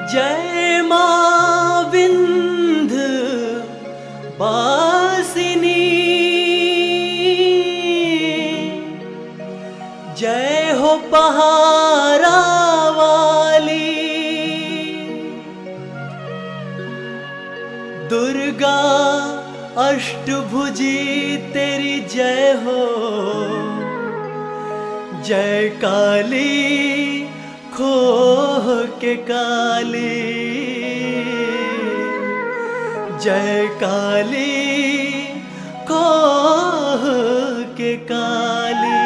जय मां विंध बासिनी जय हो पहारा वाली दुर्गा अष्टभुजी तेरी जय हो जय काली खोह के काली जय काली खोह के काली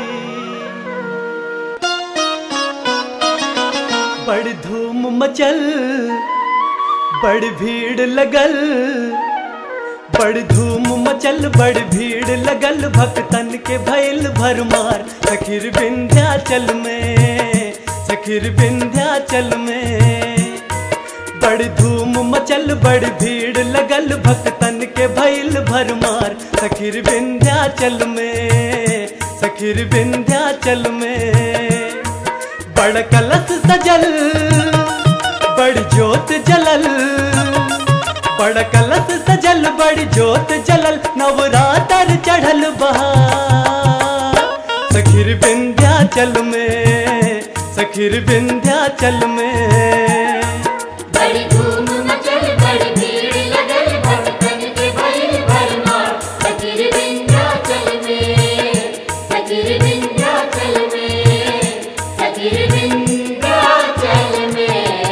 बड़ धूम मचल बड़ भीड़ लगल बड़ धूम मचल बड़ भीड़ लगल भक्तन के भैल भरमार सखिर विंध्याचल में सखिर विंध्याचल में बड़ धूम मचल बड़ भीड़ लगल भक्तन के भैल भरमार सखिर विंध्याचल में सखिर विंध्याचल में बड़ कलश सजल बड़ जोत जलल बड़ कलश सजल बड़ जोत जलल नवरातर चढ़ल बहार सखिर विंध्याचल में सखिर विंध्याचल में बड़ी धूम मचल बड़ी भीड़ लगल भक्तन के भइल भरमार फकीर विंध्याचल में फकीर विंध्याचल में फकीर विंध्याचल में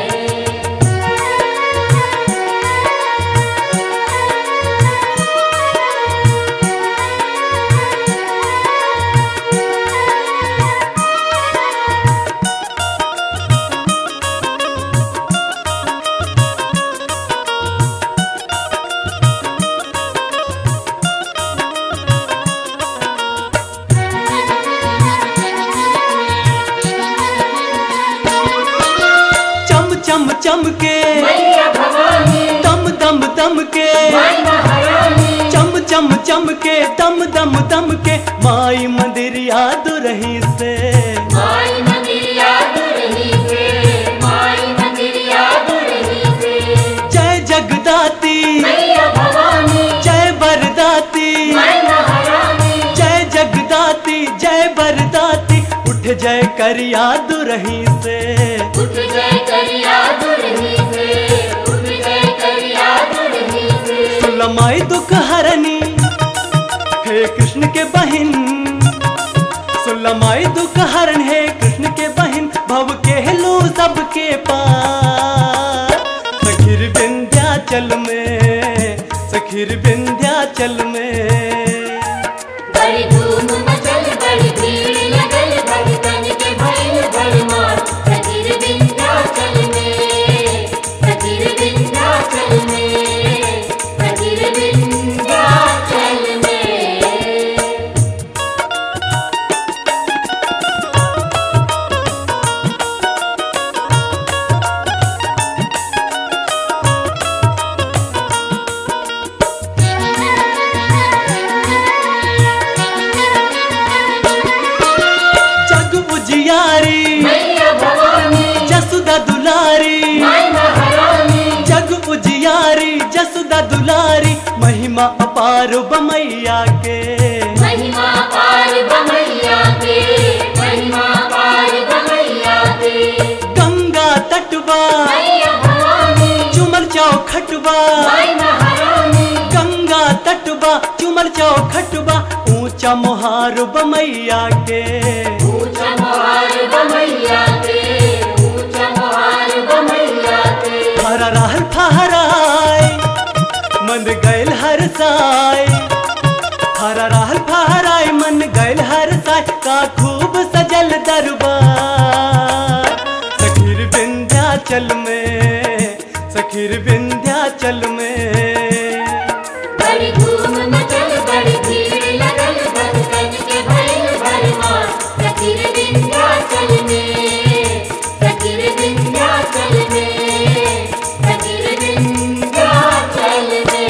चम चम चम के मैया भवानी दम दम दम के माई महारानी चम चम चम के दम दम दम के माई मंदिर याद रही से माई मंदिर याद रही से माई मंदिर याद रही से जय जगदाती मैया भवानी जय बरदाती माई महारानी जय जगदाती जय बरदाती उठ जय कर याद रही से उठ जय कर याद रही से उठ जय कर याद रही से सुलमाई दुख हरनी हे कृष्ण के बहिन सुलमाई दुख हरण हे कृष्ण के बहिन भव के लो सबके पार सखिर विंध्याचल में सखिर विंध्याचल में बड़ी धूम मचल बड़ी भीड़ लगल भक्तन के भइल भरमार फकीर विंध्याचल में फकीर विंध्याचल में फकीर विंध्याचल में जग उजियारी मैया भवानी जसुदा दुलारी माई महारानी जग उजियारी जसुदा दुलारी महिमा अपार बमैया के महिमा पार बमैया के महिमा पार बमैया के गंगा तटवा मैया भवानी चुमर चौखटवा माई महारानी गंगा तटवा चुमर चौखटवा ऊंचा मोहार बमैया के ऊंचा मोहार बमैया के ऊंचा मोहार बमैया के हरा रहल फहराय मन गैल हर साय हरा रहल फहराय मन गैल हर साय का खूब सजल दरबार सखीर विंध्याचल में सखीर विंध्याचल में बड़ी धूम मचल बड़ी भीड़ लगल भक्तन के भइल भरमार फकीर विंध्याचल में फकीर विंध्याचल में फकीर विंध्याचल में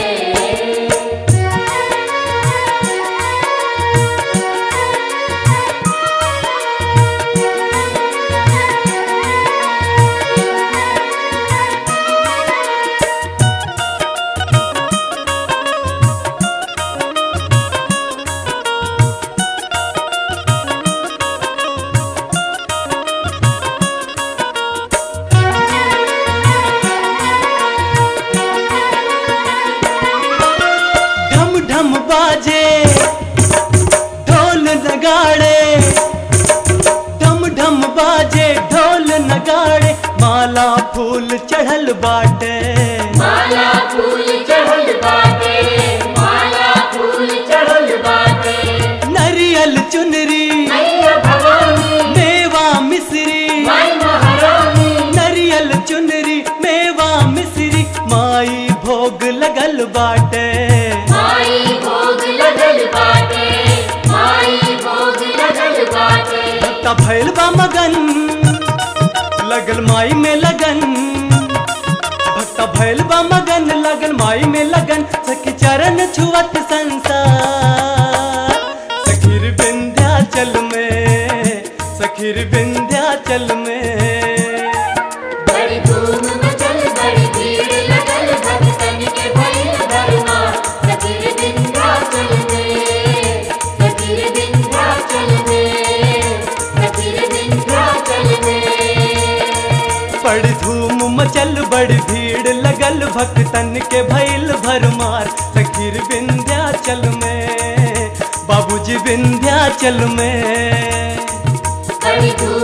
बाजे ढोल नगाड़े ढम ढम बाजे ढोल नगाड़े माला फूल चढ़ल बाटे माला फूल चढ़ल बाटे माला फूल चढ़ल बाटे नरियल चुनरी मैया भवानी मेवा मिश्री माई महारानी नरियल चुनरी मेवा मिश्री माई भोग लगल बाटे माई भोग लगल बाटे माई भोग लगल बाटे भक्ता भैल बा मगन लगल माई में लगन भक्ता भैल बा मगन लगल माई में लगन सखी चरण छुअत संसार सखीर विंध्याचल में सखीर विंध्याचल में बड़ी धूम मचल बड़ी भीड़ लगल भक्तन के भइल भरमा सतीर विंध्याचल में सतीर विंध्याचल में सतीर विंध्याचल में बड़ी धूम मचल बड़ी भीड़ लगल भक्तन के भैल भरमार सखीर विंध्याचल में बाबूजी विंध्याचल में बड़ी धूम